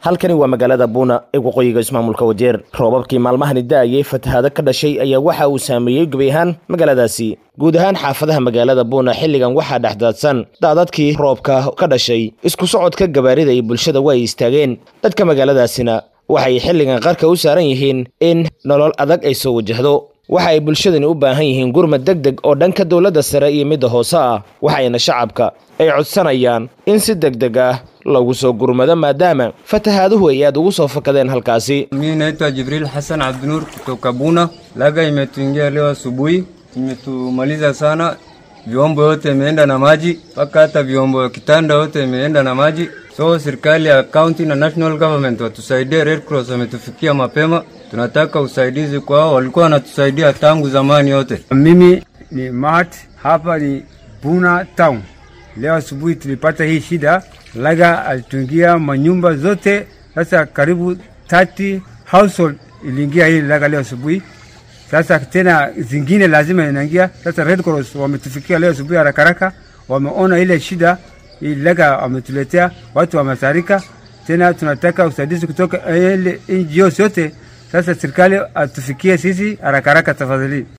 halkani waa magaalada buuna ee waqooyiga ismaamulka wajeer roobabkii maalmahani da-ayay fatahaado ka dhashay ayaa waxa uu saameeyey gebi ahaan magaaladaasi guud ahaan xaafadaha magaalada buuna xilligan waxaa dhexdaadsan daadadkii roobka ka dhashay isku socodka gabaarida iyo bulshada waa ay istaageen dadka magaaladaasina waxay xilligan qarka u saaran yihiin in nolol adag ay soo wajahdo waxa ay bulshadani u baahan yihiin gurmad deg deg oo dhanka dowladda sare iyo midda hoose ah waxayna shacabka ay codsanayaan in si deg deg ah lagu soo gurmado maadaama fatahaaduhu ay aad ugu soo fakadeen halkaasi. Mimi naitwa Jibril Hassan Abdunur kutoka Buna. Laga imetuingia leo asubuhi, imetumaliza sana. Vyombo yote imeenda na maji, mpaka hata vyombo ya kitanda yote imeenda na maji. So serikali ya county na national government watusaidie. Red Cross wametufikia mapema, tunataka usaidizi kwao, walikuwa wanatusaidia tangu zamani yote. Mimi ni Mahat, hapa ni Buna town. Leo asubuhi tulipata hii shida, laga alitungia manyumba zote. Sasa karibu 30 household iliingia hii laga leo asubuhi. Sasa tena zingine lazima inaingia. Sasa Red Cross wametufikia leo asubuhi haraka haraka, wameona ile shida hii laga wametuletea, watu wamesarika. Tena tunataka usaidizi kutoka ile NGOs yote. Sasa serikali atufikie sisi haraka haraka tafadhali.